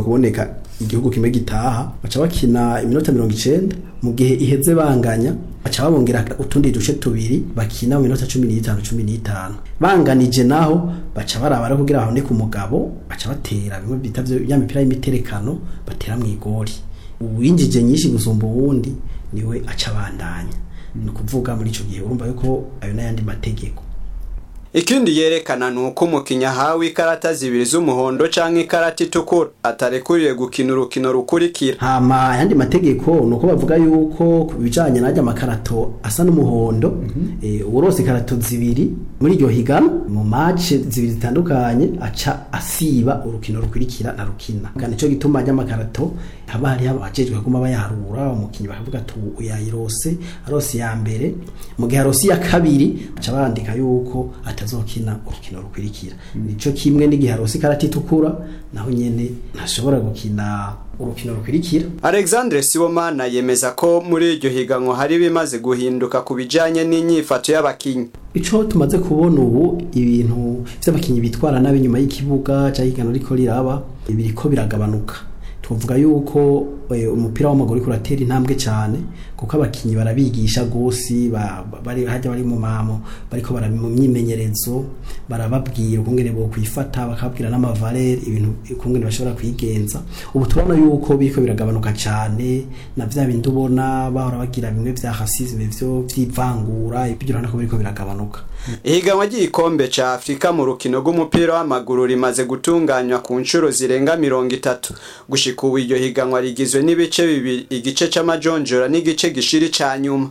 kuboneka igihugu kimwe gitaha baca bakina iminota mirongo icenda mu gihe iheze banganya baca babongera utundi duce tubiri bakina mu minota cumi n'itanu cumi n'itanu banganije naho baca barabara kugira haboneke umugabo baca batera bimwe bita vyo- ya mipira y'imiterekano batera mu igori uwinjije nyinshi gusumba uwundi niwe aca abandanya ni ukuvuga muri ico gihe urumva yuko ayo n'ayandi mategeko ikindi yerekana ni uko umukinnyi ahawe ikarata zibiri z'umuhondo canke ikarata itukura atarekuriye gukina urukino rukurikira hama ayandi mategeko ni uko bavuga yuko ku bijanye n'ajya amakarato asa n'umuhondo eh, uworose ikarato zibiri muri iryo higano mu mace zibiri zitandukanye aca asiba urukino rukurikira na rukina kandi nico gituma ajya amakarato haba hariho abajejwe kuguma bayaharura umukinnyi bakavuga ati ubu yayirose arose ya mbere mu gihe arose iya kabiri baca bandika yuko atazokina urukino rukurikira nico kimwe n'igihe arose ikarata itukura naho nyene ntashobora gukina urukino rukurikira alexandre sibomana yemeza ko muri iryo higanwa hari bimaze guhinduka ku bijanye n'inyifato y'abakinyi ico tumaze kubona ubu ibintu vy'abakinyi bitwara nabi nyuma y'ikibuga ca higano riko riraba biriko biragabanuka tuvuga yuko eh, umupira w'amaguru uriko uratera intambwe cyane kuko abakinyi barabigisha gose ba- ba- bari hajya bari mu mamo bariko bara mu myimenyerezo barababwira ukungene bo kwifata bakabwira n'amavalere ibintu ukungene bashobora kwigenza ubu turabona yuko biriko biragabanuka cyane na vya bindi ubona bahora bagira bimwe vya racisme vyo vy'ivangura ibyo urabona ko biriko biragabanuka ihiganwa ry'igikombe ca afurika mu rukino rw'umupira w'amaguru rimaze gutunganywa ku nshuro zirenga mirongo itatu gushika ubu iryo higanwa rigizwe n'ibice bibiri igice c'amajonjora n'igice gishiri ca nyuma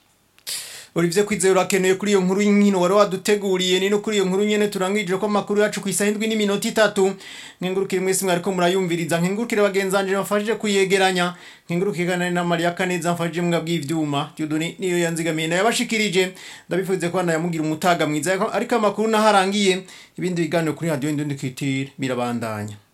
Olivier Kwizera urakenuye kuri iyo nkuru y'inkino wari waduteguriye ni no kuri iyo nkuru nyene turangije ko amakuru yacu ku isaha indwi n'iminota itatu nkengurukire mwese mwariko murayumviriza nkengurukire bagenzanje bafashije kuyegeranya nkengurukire kandi na Maria Kaneza mfashije mwebwe bw'ivyuma Dieudonné niyo yanzigamiye nayo yabashikirije ndabifuze ko nayamugira umutaga mwiza ariko amakuru naharangiye ibindi biganiro kuri radio Indundi Kitire birabandanya